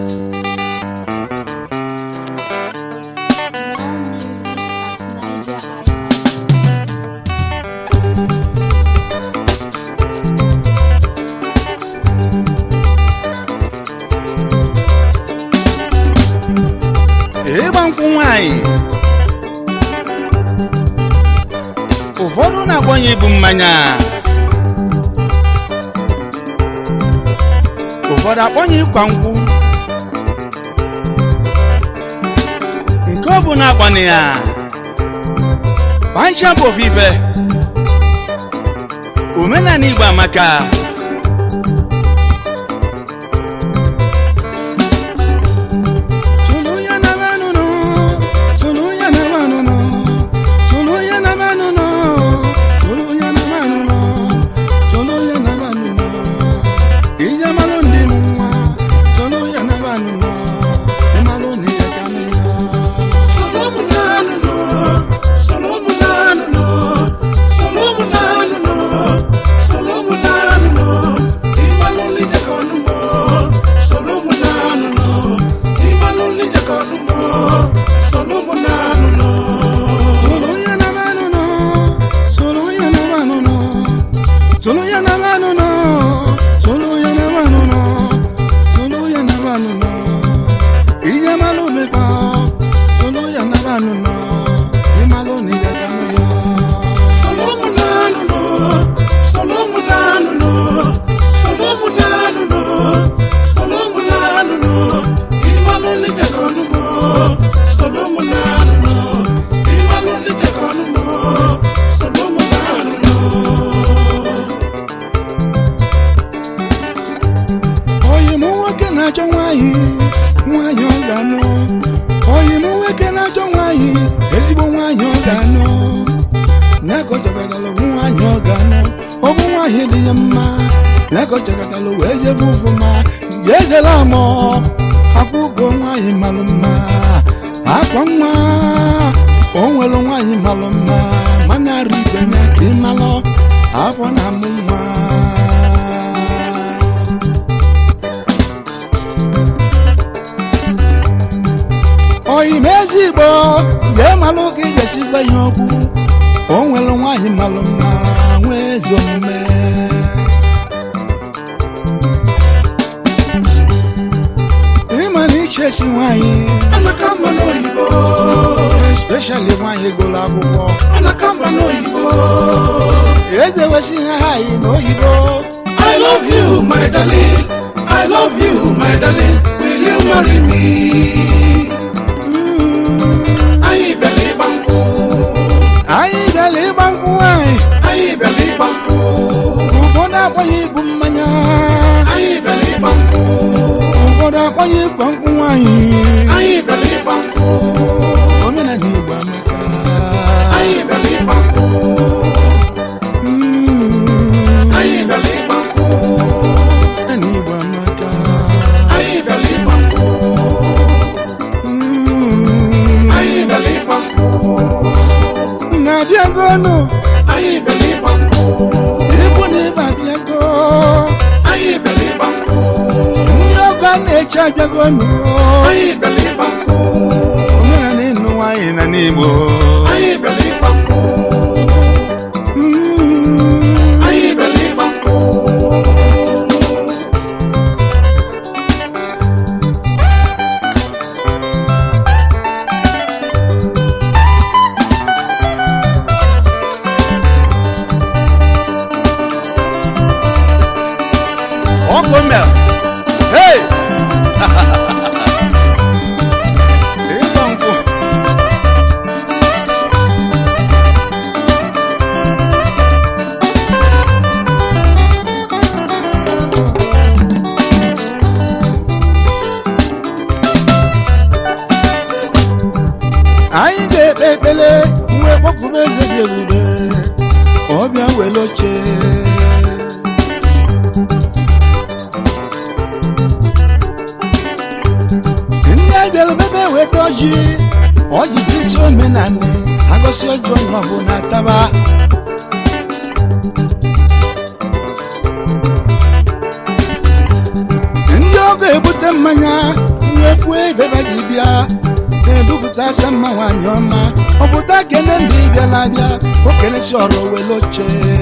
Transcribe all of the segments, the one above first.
ịgba nkwụ nwanyị ụfọdụ na-agbanye ibu mmanya ụfọdụ akpọnye ịkwa nkwụ nke ọ bụ na-agbanye ya pancha bụ ofufe omenala igbo amaka Tuluya na manunu, tuluya na manunu, tuluya na manunu, tuluya na manunu, tuluya na manunu. Iya malundi nwa, tuluya na manunu, imaluni ya kamiya. Tuluya na manunu, tuluya na manunu, tuluya na manunu, tuluya na manunu, tuluya na manunu. Iya malume pa, tuluya na manunu, imaluni ya kamiya. oyi m nwoke na-achọ nwanyị nwanyị ọ ga-anụ oyi m nwoke na-achọ nwanyị ezigbo nwanyị ọ ga-anụ ya ka ọ chọgatala bụ nwanyị ọ ga-anụ ọ bụ nwanyị dị ya mma ya ka ọ chọgatala wee jebe ụfụma jee zere amọ akwụgo nwanyị malụ mma akwa nwa o nwere nwanyị malụ mma mana arị ibe ya ka ị malụ afọ na-amụ nwa oyi mezi igbo jee malụ ka ị ga-esi gwa ya okwu o nwere nwaanyị malụ mma nwee ezi omume ịma na ichesi nwaanyị especially nwaanyị gụrụ akwụkwọ eze wesi ha ha yi n'oyibo I love you, my darling. I love you, my darling. Will you marry me? Anyị bịara ịgba nkwụ. anyị bịara ịgba nkwụ nwaanyị Anyị bịara ịgba nkwụ. ụfọdụ akpọghị ibu mmanya Anyị bịara ịgba nkwụ. ụfọdụ akpọghị ịkwa nkwụ nwaanyị Anyị bịara ịgba nkwụ. omenala igbo amaka Anyị bịara ịgba nkwụ. Mm, Anyị bịara ịgba nkwụ. omenala igbo amaka Anyị bịara ịgba nkwụ. Mm, Anyị bịara ịgba nkwụ. na-abịagonu Anyị bịara ịgba nkwụ. ikwu na ịba abịago Anyị bịara ịgba nkwụ. ndị ọgọ na-eche abịagonu Anyị bịara ịgba nkwụ. omenala ịnụ nwaanyị na n'igbo Anyị bịara ịgba nkwụ. Mm, Anyị bịara ịgba nkwụ. ọkụ mel hey ịgba nkwụ anyị ga-ekpe ekpele mgbe kpọkụba eze dị ebube ka ọ bịa were oche ndị abịara bebe weta ọjị ọjị dị isi omenala agọsị ọjị onye ọbụla taba ndị ọgọ ebute mmanya wepụ ebebe gị bịa na-edupụtasị mma nwaanyị ọma ọpụta kene ndị bịara abịa okenesi ọrụ wele oche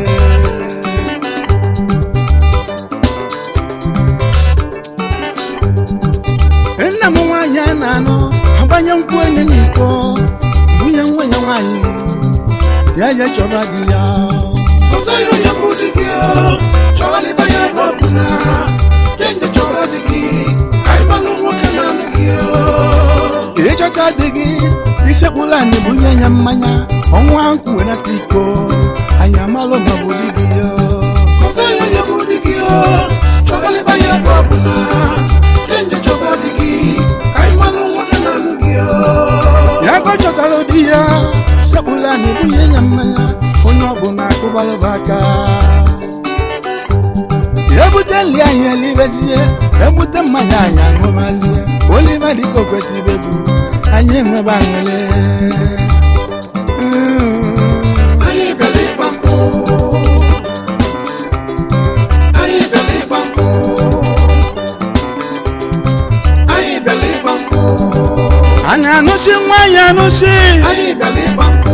nna m nwaanyị a na-anụ agbanye nkwụ ene n'iko bunye nwa ya nwaanyị ya ya chọba di ya ọsọghị onye bụ di gị o chọghalịba ya ebe ọ bụ na kenje chọrọ di gị anyị malụ nwoke na-alụ gị o ịchọta di gị isekpụla anyị bunye ya mmanya ọnwa nkwụ wenata iko anyị amalụ na ọ bụ di gị ya ọsọghị onye bụ di gị o chọghalịba ya ebe ọ bụ na kenje chọrọ di gị anyị malụ nwoke na-alụ gị o ya ka ọ chọtara di ya sekpụla anyị bunye ya mmanya onye ọbụla akụbalụba aka ebute nri anyị elibezie ebute mmanya anyị aṅụbazie oliva dịka okwetibegbu anyị enwebe aṅụle anyị bịara ịgba mbọ anyị bịara ịgba mbọ anyị bịara ịgba mbọ a na-anụsi nwa anyị anụsi anyị bịara ịgba mbọ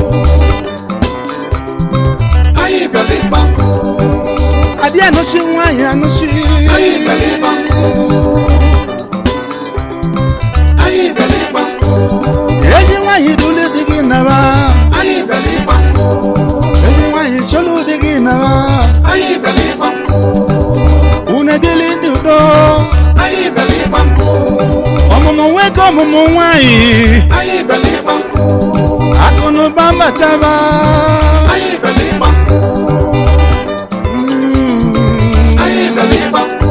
anyị bịara ịgba mbọ adị anụsi nwa anyị anụsi anyị bịara ịgba mbọ anyị bịara ịgba mbọ ezi nwaanyị dule dị gị naba anyị bịara ịgba mbọ ezi nwaanyị solu dị gị naba anyị bịara ịgba mbọ unu dịlị ndị udo anyị bịara ịgba mbọ ọmụmụ nwoke ọmụmụ nwaanyị anyị bịara ịgba mbọ akụnụba mbataba anyị bịara ịgba mbọ anyị bịara ịgba mbọ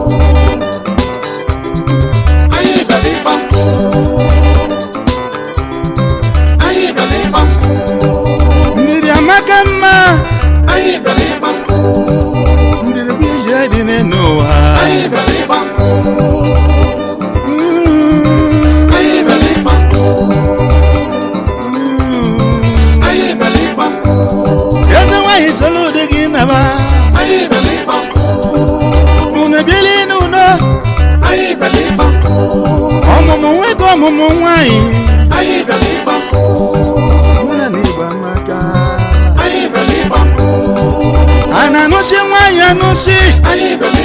anyị bịara ịgba mbọ anyị bịara ịgba mbọ mmiri amaka mma anyị bịara ịgba mbọ mmiri bụ ije dị n'ụwa anyị bịara ịgba mbọ anyị bịara ịgba mbọ anyị bịara ịgba mbọ ezi nwaanyị solu dị gị naba anyị bịara ịgba mbọ unu bili n'udo anyị bịara ịgba mbọ ọmụmụ nwoke ọmụmụ nwaanyị anyị bịara ịgba mbọ mụna na igwe amaka anyị bịara ịgba mbọ a na-anụsi nwaanyị anụsi anyị bịara